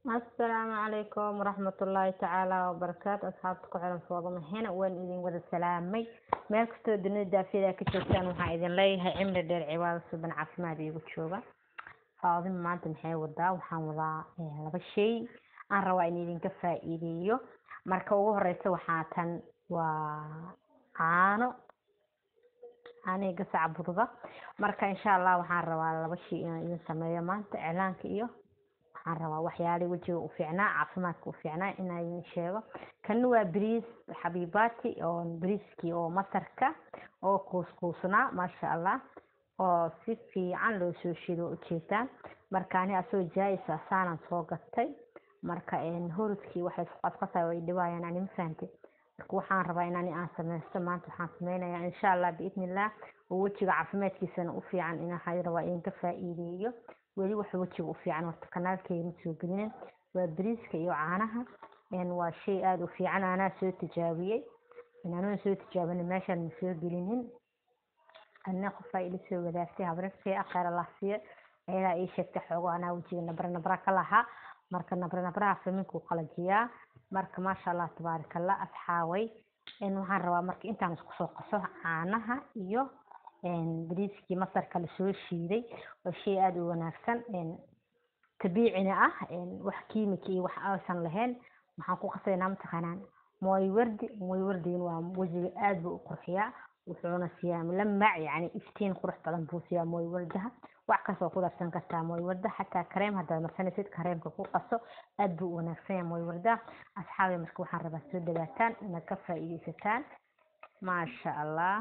asalaamu calaykum waraxmatullaahi tacaala wabarakaatu asxaabta ku xiran foodamahena waan idin wada salaamay meel kastoo dunida daafiyada ka joogtaan waxaa idin leeyahay cimri dheer cibaado suban caafimaad iigu jooga faadima maanta maxay wadaa waxaan wadaa laba shay aan rabaa in idinka faa'iideeyo marka ugu horeysa waxaa tan waa caano caanihi gasaca bududa marka insha allah waxaan rabaa laba shay inaan idin sameeyo maanta iclaanka iyo waxaan rabaa waxyaalihii wejiga u fiicnaa caafimaadka u fiicnaa inaan idin sheego kanna waa bariis xabiibaati oo bariiskii oo masarka oo kuuskuusnaa maasha allah oo si fiican loo soo shido ujeedaan marka ani asagoo jaayis ah saanaan soo gatay marka hurudkii waxay isku qasqasaya way dhibaayaan ani ma fahantay marka waxaan rabaa in ani aan sameysto maanta waxaan sameynayaa insha allah biidni illah oo wejiga caafimaadkiisana u fiican in waxaan rabaa idinka faa'iideeyo weli waxa wejiga u fiican horta kanaalkeyga ma soo gelinin waa bariiska iyo caanaha waa shay aada u fiican anaa soo tijaabiyey anaa soo tijaabina meeshaan ma soo gelinin anna qofaa ila soo wadaagtay habrarkii akheer allah siiyo ayadaa ii sheegtay xoogo anaa wejiga nabra nabra ka lahaa marka nabra nabraha faminkuu qalajiyaa marka maasha allah tabaaraka allah asxaaway waxaan rabaa marka intaan isku soo qaso caanaha iyo bariiskii masarka lasoo shiiday waa shay aada u wanaagsan tabiicina ah wax kiimika iyo wax aysan lahayn waxaan ku qasaynaa mataqaanaan mooy wardi mooy wardigin waa wejiga aada buu u qurxiyaa wuxuuna siiyaa lamac yani iftiin qurux badan buu siiyaa mooy wardaha wax kastoo ku darsan kartaa mooy warda xataa kareem haddaad marsanaysid kareemka ku qaso aada buu u wanaagsan yahay mooy warda asxaabi marka waxaan rabaa soo dhawaataan inaad ka faa'iidaysataan maasha allah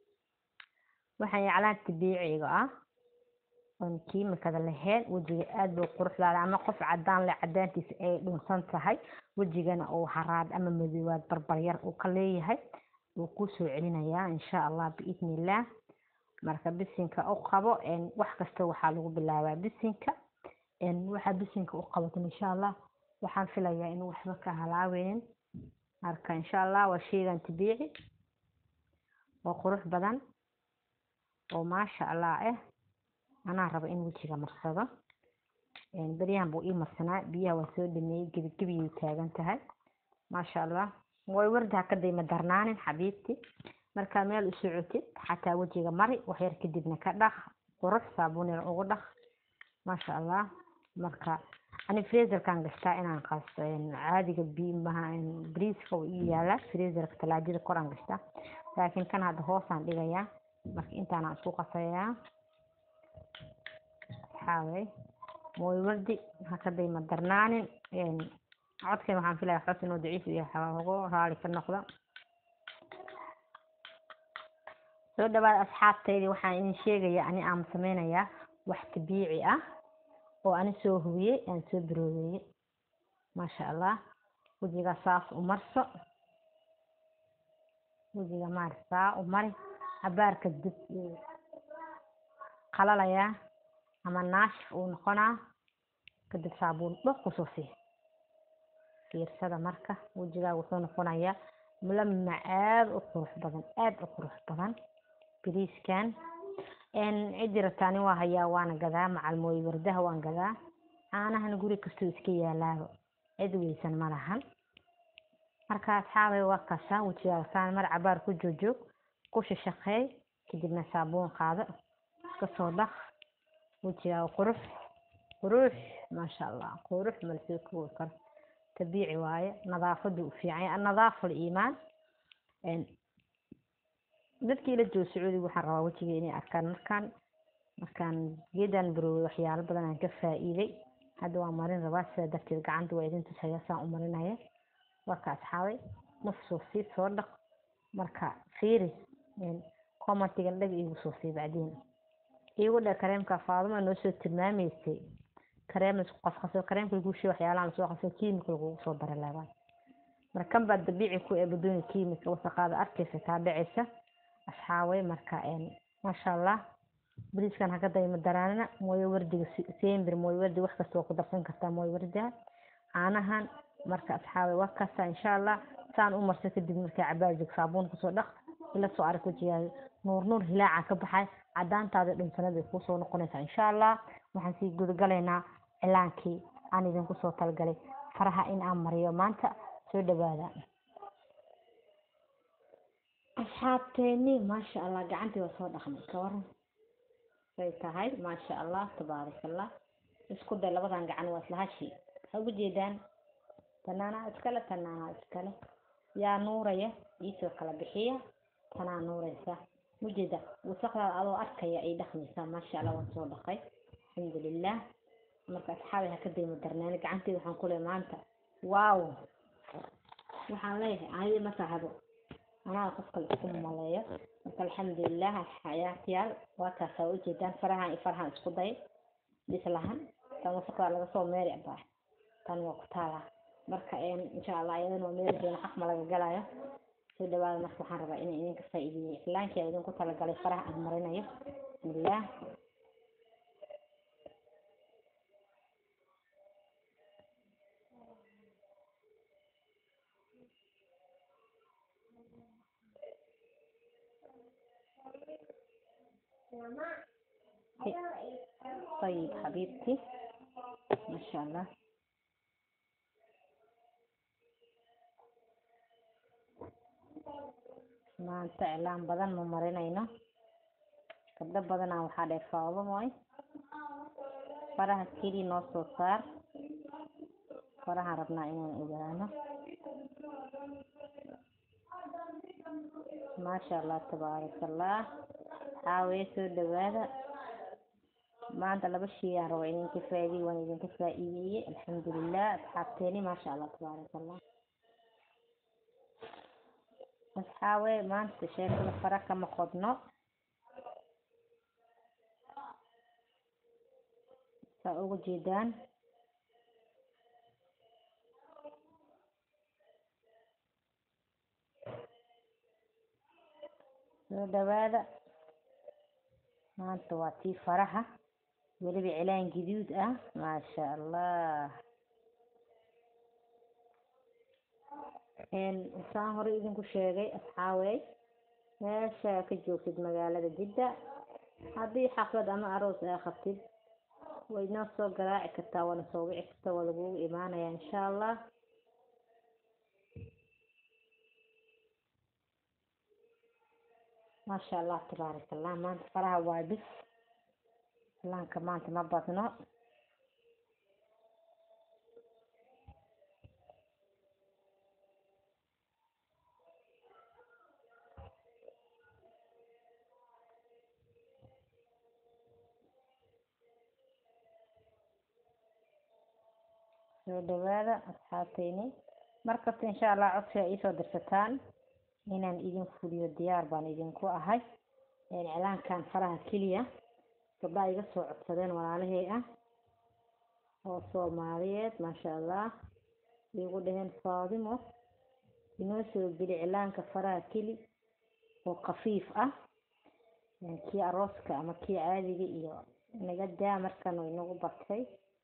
waxaan yaclaan tabiiciga ah oon kiimikada lahayn wejiga aada buu quruxdaada ama qof cadaan leh cadaantiisa ay dhunsan tahay wejigana uu haraad ama madoowaad barbaryar uu ka leeyahay wuu kuu soo celinayaa insha allah biidni illah marka bisinka u qabo wax kasta waxaa lagu bilaabaa bisinka waxaa bisinka u qabatin insha allah waxaan filayaa inuu waxba ka halaaweynin marka insha allah waa sheygan tabiici oo qurux badan oo maasha allah ah anaa raba in wejiga marsado beryahan buu ii marsanaa biyaha waa soo dhameeyey gebigebiyay taagan tahay maasha allah way warda ha ka dayma darnaanin xabiibti markaa meel u socotid xataa wejiga mari waxyar kadibna ka dhaq qurux saabuun yar ugu dhaq maasha allah marka ani freezerkan gashtaa inaan qasto caadiga bariiska uu ii yaalaa freezerka talaajada koraan gashtaa laakiin kan hadda hoosaan dhigayaa marka intaanaan isku qasayaa waxaaway mooy wardi ha ka dayma darnaanin codkan waxaan filaya xos inuu daciif yahay xoogo raali ka noqdo soo dhawaad asxaabtaydi waxaan idin sheegayaa ani aan sameynayaa wax tabiici ah oo ani soo hubiyey aan soo baroobeeyey maasha allah wejiga saas u marso wejiga maari saa u mari cabaarka dib qalalayaa ama naashif uu noqonaa kadib saabuun dhoq kusoo sii fiirsada marka wejigaaga wuxuu noqonayaa mulamac aada u qurux badan aada u qurux badan bariiskan cidii rabtaani waa hayaa waana gadaa macalmooy wardaha waan gadaa caanahana guri kastuu iska yaalaaba cid weysan ma lahan marka asxaabay waa kasaa wejigaaga saan mar cabaar ku joojoog ku shashaqeey kadibna saabuun qaado iska soo dhaq wejigaaga qurux qurux maasha allah qurux malasoo koobi karo tabiici waaye nadaafadu u fiican annadaafa iimaan dadkii ila jooga sacuudiga waxaan rabaa wejiga inay arkaan markaan markaan geedaan baroowey waxyaalo badan aan ka faa'iiday hadda waan marin rabaa sidaa darteed gacanta waa idin tusaya saan u marinaya warka asxaabay nafsoo sii soo dhaq marka fiiri commentigan dhag iigu soo sii bacdiin iigu dhe kareemka faaduma noo soo tilmaamaysay kareem laisku qasqaso kareemka lagu shey waxyaalaha lasoo qaso kiimika lagugu soo dara laabaan marka kan baa dabiici ku ee badooni kiimika wasaqaada arkaysa kaa dhacaysa asxaaway marka maasha allah bariiskan haka dayma daraanina mooyo wardiga sembir mooyo wardi wax kasta waa ku darsan kartaa mooyo wardiga caanahan marka asxaabay waa kasta insha allah saan u marso kadib markay cabaar joog saabuun kusoo dhaq ila soo arag wejigaaga nuur nuur hilaaca ka baxay cadaantaada dhunsanada ay kuusoo noqonaysaa insha allah waxaan sii gudagalaynaa cilaankii aan idinku soo talgalay faraha in aan mariyo maanta soo dhawaada asxaabteeni maasha allah gacantii waa soo dhaqmay ka waran say tahay maasha allah tabaarakallah isku day labadan gacan waa isla hashi ha ugu jeedaan tanaanaa iskale tanaanaa iskale yaa nuuraya iisoo kala bixiya tanaa nuuraysa mujeeda wasaqdaada adoo arkaya ay dhaqmaysaa maasha allah waan soo dhaqay alxamdulilah marka asxaabi ha ka daymo darnaani gacanteeda waxaan ku leeyahay maanta waaw waxaan leeyahay ayadi ma tahabo anaa qof kale isku maleeyo marka alxamdulilah xayaatiyaal waa kaasaa ujeedaan farahan iyo farahan isku day dhislahan tan wasaqdaa laga soo meeri baa tan waa ku taala marka insha allah ayadana waa meeri doona xaq ma laga galayo soo dhawaada marka waxaan rabaa inay idinka faa'iideeyo iclaankii aan idinku talagalay faraha aan marinayo bismillah طيب حبيبتي ما شاء الله maanta iclaan badan ma marinayno gabdho badanaa waxaa dheer faado mooy faraha keli noo soo saar farahaan rabnaa inaan ogaano maasha allah tabaaraka allah xaawee soo dhawaada maanta laba shay aan raba idinka faa'iiday waan idinka faa'iideeyey alxamdulilah asxaabteeni maasha allah tabaaraka allah asxaawe maanta sheekada fara kama qodno saa uga jeedaan soo dhawaada maanta waa tii faraha weliba cilaan gaduud ah maasha allah saan hore idinku sheegay asxaawey meesha ka joogtid magaalada jidda haddii xaflad ama aroos aa qabtid way noo soo garaaci kartaa waana soo wici kartaa waa lagugu imaanayaa insha allah maasha allah tabaaraka allah maanta faraha waa bis islaanka maanta ma badno soo dhawaada asxaabteyni markasta insha allah codsiga iisoo dirsataan inaan idin fuliyo diyaar baan idinku ahay iclaankan faraha keliya gabdhaha iga soo codsadeen walaalahey ah oo soomaaliyeed maasha allah igu dhaheen faadimo inoo soo geli iclaanka faraha keli oo khafiif ah kii arooska ama kii caadiga iyo naga daa markan way nagu batay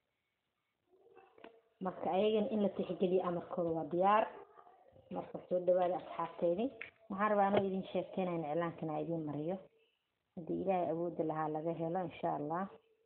marka ayagan in la tixgeliyo amarkooda waa diyaar marka soo dhawaada asxaabteydii waxaan rabaa anoo idin sheekeynayn iclaankana idin mariyo haddii ilaahay awoodda lahaa laga helo insha allah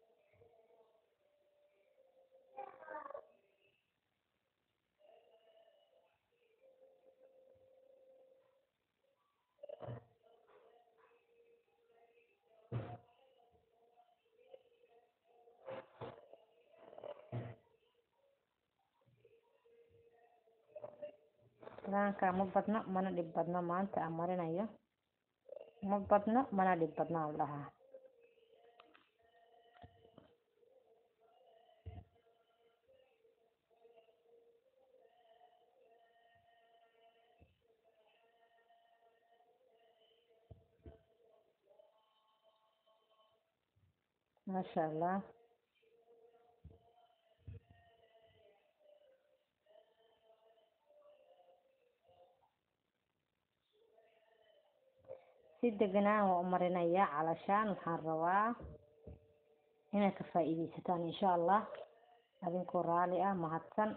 iclaanka ma badno mana dhib badno maanta aan marinayo ma badno mana dhib badno aan dhahaa maasha allah si deganaan waa u marinayaa calashaan waxaan rabaa inaad ka faa'iidaysataan insha allah adinkoo raali ah mahadsan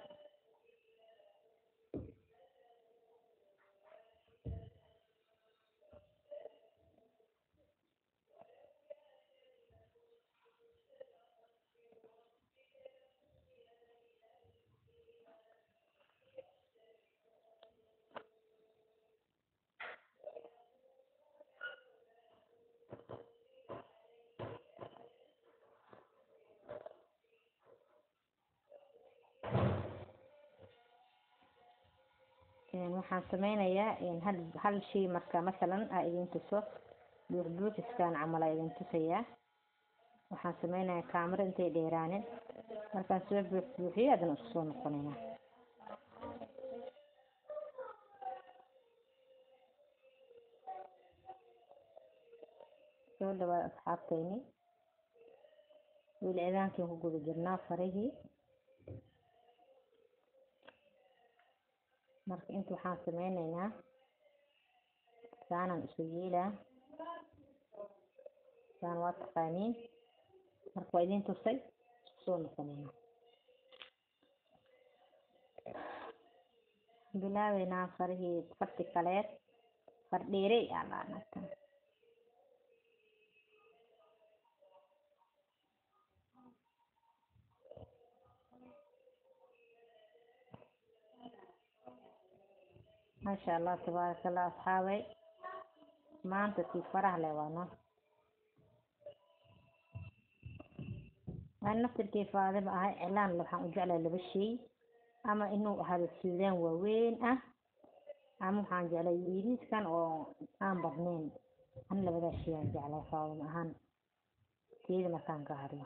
waxaan sameynayaa hal hal shay marka masalan aa idin tuso buux buuxiskan camal aa idin tusayaa waxaan sameynayaa kaamiro intay dheeraanin markaan soo buux buuxiyo haddana isku soo noqonaynaa soo dhawaad asxaabteyni weli ciidaankiin ku guda jirnaa farihii marka inta waxaan sameyneynaa saanan isu yeelaa saan waa taqaaniin marka waa idin tusay isku soo noqoneynaa bilaabeynaa farihii farti kaleed far dheerey aa laanatan maasha allah tabaaraka allah asxaabay maanta tii faraha leh waa no aan naftirkii faadima ahay cilaan waxaan u jeclahay laba shay ama inuu ahaado suudaan waaweyn ah ama waxaan jeclay yiriiskan oo aan badnayn an labadaa shay aan jeclay faadima ahaan teeda markaan ka hadlo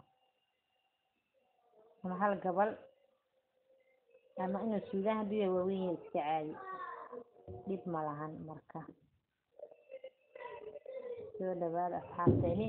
ama hal gabal ama inuu suudaan hadduu yahay waaweyn yahay iska caadi dhib ma lahan marka soo dhawaada asxaabteeni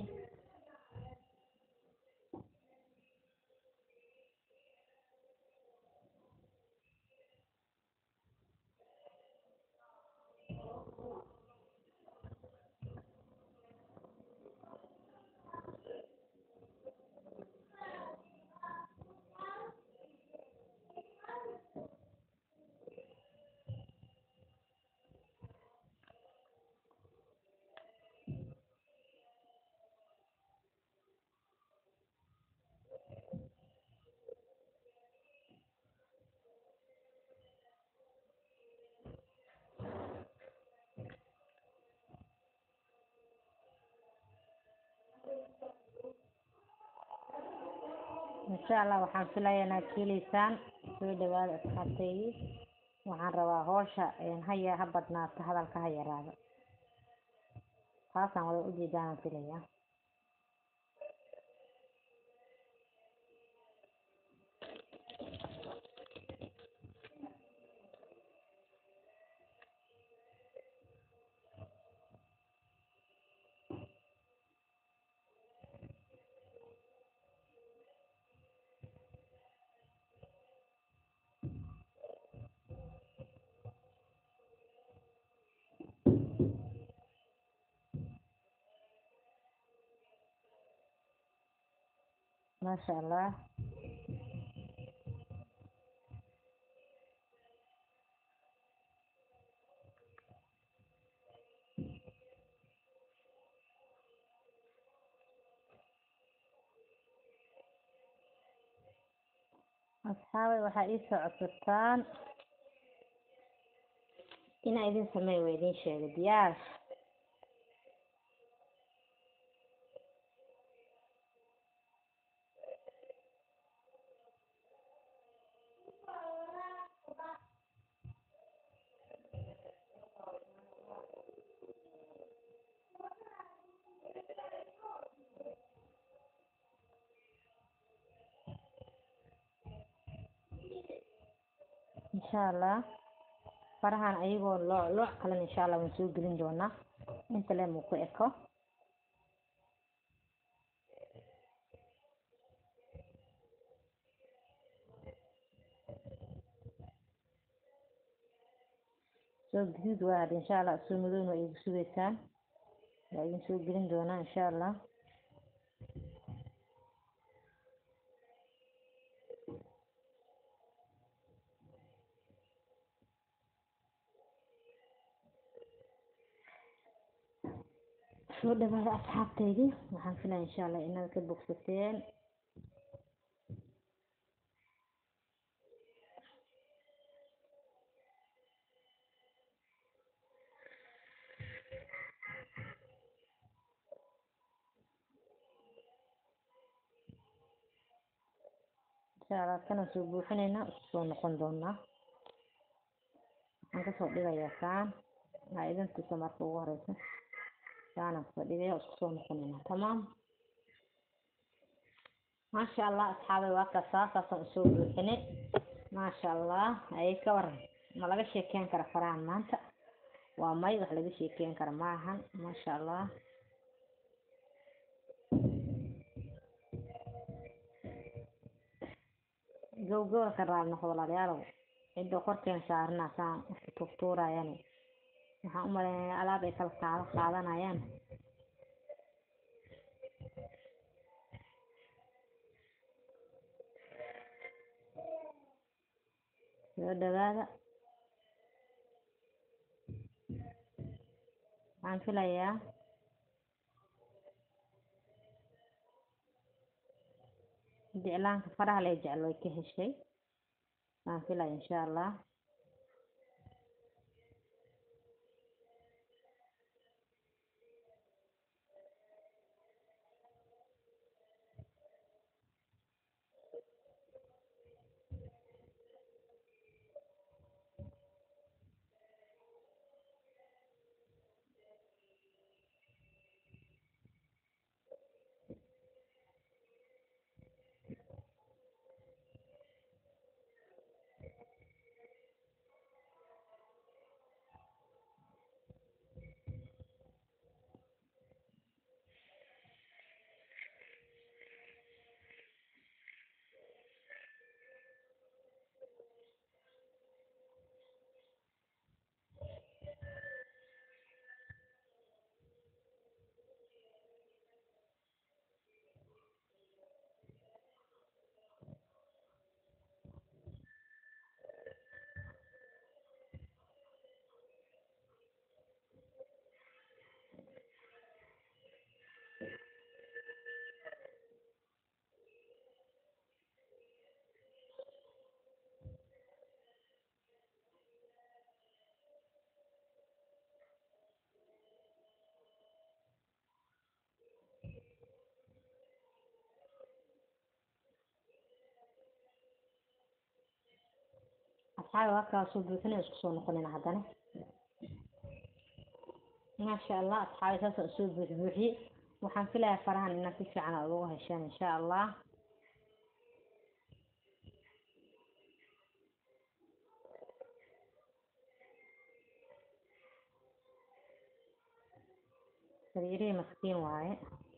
insha allah waxaan filayaa inaad ka heleysaan soo dhawaada asxaabteydii waxaan rabaa hoosha haya ha badnaato hadalka ha yaraado taasaan wada ujeedaanaan filayaa maasha allah asxaabay waxaa ii soo codsataan inaa idin sameey waa idin sheegay diyaar insha allah farahan ayagoo loo looc kalena insha allah waan soo gelin doonaa inta le muu ku eko soo gaduud waa hadda insha allah soo madowna waa igu sugeysaan waa idin soo gelin doonaa insha allah soo dhawaada asxaabteydii waxaan filaya insha allah inaad ka bogsateen insha allah kana soo buuxinaynaa isku soo noqon doonaa waxaan waxaan kasoo dhigayaa saan waxaa idin tusa marka ugu horeysa saanaan kasoo dhigaya isku soo noqonayna tamaam maasha allah asxaabay waa kasaa saasaan usoo buuxinay maasha allah ayay ka waran ma laga sheekeyn kara farahan maanta waa may wax laga sheekeyn kara ma ahan maasha allah gowgowda ka raali noqdo walaalayaalow cidda korkeena saarana saan tuurtuurayaan waxaan u maleynaya alaab ay kala qaado qaadanayaan soo dhawaada waxaan filayaa jeclaanka faraha lee jecel way ka heshay waan filaya insha allah asxaabi halkaa soo buuxinay isku soo noqonayna haddana maasha allah asxaabi saasaan usoo buux buuxiyey waxaan filayaa farahan inaad si fiican aad ugu hesheen insha allah sariirihii maskiin waaye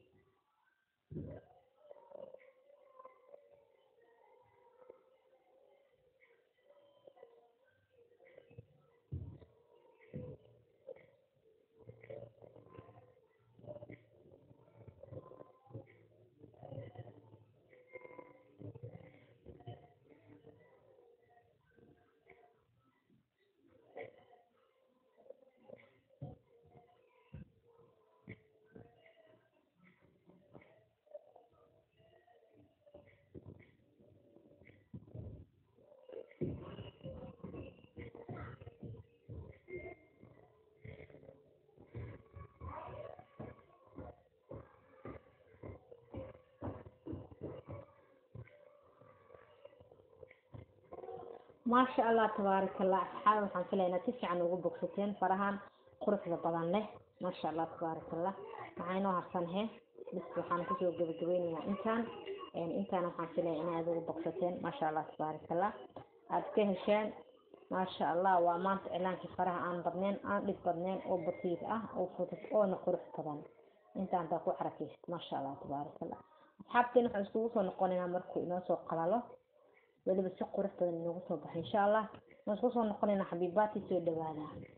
maasha allah tabaaraka allah asxaabi waxaan filaya inaad si fiican ugu bogsateen farahan quruxda badan leh maasha allah tabaaraka allah waxaa inoo harsanhe bis waxaan kusoo gabagabeynayaa intaan intaan waxaan filaya inaad ugu bogsateen maasha allah tabaaraka allah aada ka hesheen maasha allah waa maanta cilaankii faraha aan badneen aan dhib badneen oo basiir ah oo fudud oona qurux badan intaan taa ku xarakaysid maasha allah tabaaraka allah asxaabteen waxaan iskugu soo noqonaynaa markuu inoo soo qalalo weliba si qurux badan inoogu soo baxo insha allah waan isku soo noqonaynaa xabiibaati soo dhawaada